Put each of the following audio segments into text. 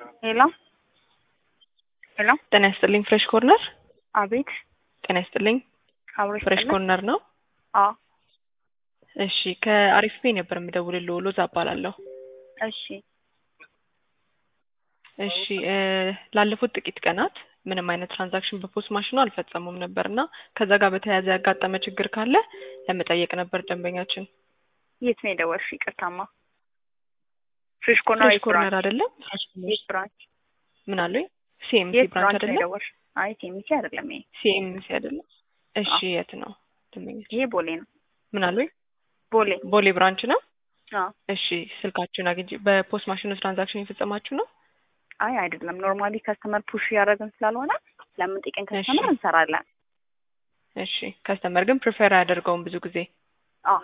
ሄሎ ሄሎ ጤና ይስጥልኝ ፍሬሽ ኮርነር። አቤት ጤና ይስጥልኝ አብሮሽ ፍሬሽ ኮርነር ነው። አዎ እሺ ከአሪፍ ፔ ነበር የምደውልልዎ። ሎዛ እባላለሁ። እሺ እሺ እ ላለፉት ጥቂት ቀናት ምንም አይነት ትራንዛክሽን በፖስት ማሽኑ አልፈጸሙም ነበር እና ከዛ ጋር በተያያዘ ያጋጠመ ችግር ካለ ለመጠየቅ ነበር ደንበኛችን። የት ነው የደወልሽ? ይቅርታማ ፍሬሽ ኮርነር ፍሬሽ የት ኮርነር ብራንች? አይደለም? የት ብራንች? ምን አሉኝ? ሲኤምሲ የት ብራንች ብራንች ነው አይደለም? የደወልሽ? አይ ቴሚሲ አይደለም ይሄ ሲኤምሲ አይደለም? እሺ አዎ። የት ነው ደንበኛችን? ይሄ ቦሌ ነው። ምን አሉኝ? ቦሌ ቦሌ ብራንች ነው። አዎ። እሺ ስልካችሁን አግኝቼ በፖስት ማሽኑ ትራንዛክሽን የፈጸማችሁ ነው? አይ አይደለም ኖርማሊ ከስተመር ፑሽ እያደረግን ስላልሆነ ለምን ጥቂን ከስተመር እሺ። እንሰራለን። እሺ ከስተመር ግን ፕሪፌር አያደርገውም ብዙ ጊዜ። አዎ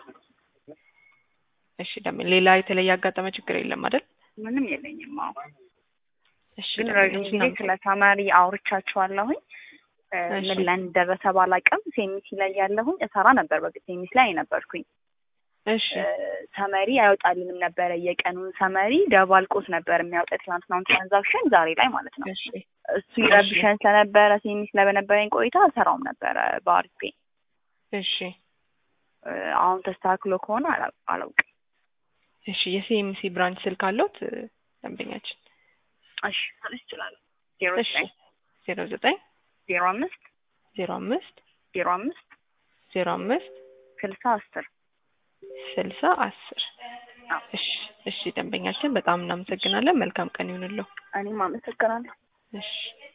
እሺ ደም ሌላ የተለየ ያጋጠመ ችግር የለም አይደል? ምንም የለኝም። አዎ እሺ ግን ረዥም ደንበኛችን ጊዜ እናመሰግናለን። ስለ ተማሪ አውርቻቸዋለሁኝ እ እሺ። ምን ላይ እንደደረሰ ባላቅም ሴሚሲ ላይ ያለሁኝ እሰራ ነበር። በፊት ሴሚሲ ላይ ነበርኩኝ። እሺ ሰመሪ አይወጣልንም ነበረ። የቀኑን ሰመሪ ደባልቆት ነበር የሚያወጣ የትናንትናውን ትራንዛክሽን ዛሬ ላይ ማለት ነው። እሺ እሱ ይረብሸን ስለነበረ ሴሚስ ላይ በነበረኝ ቆይታ እሰራውም ነበረ በአሪፍ ፔ። እሺ እ አሁን ተስተካክሎ ከሆነ አላ- አላውቅም። እሺ የሲኤምሲ ብራንች ስልክ አለዎት እ ደንበኛችን? እሺ ልስ ይችላል። ዜሮ እሺ ዘጠኝ ዜሮ ዘጠኝ ዜሮ አምስት ዜሮ አምስት ዜሮ አምስት ዜሮ አምስት ስልሳ አስር ስልሳ አስር አዎ። እሺ እሺ ደንበኛችን በጣም እናመሰግናለን። መልካም ቀን ይሁንልዎ። እኔም አመሰግናለሁ። እሺ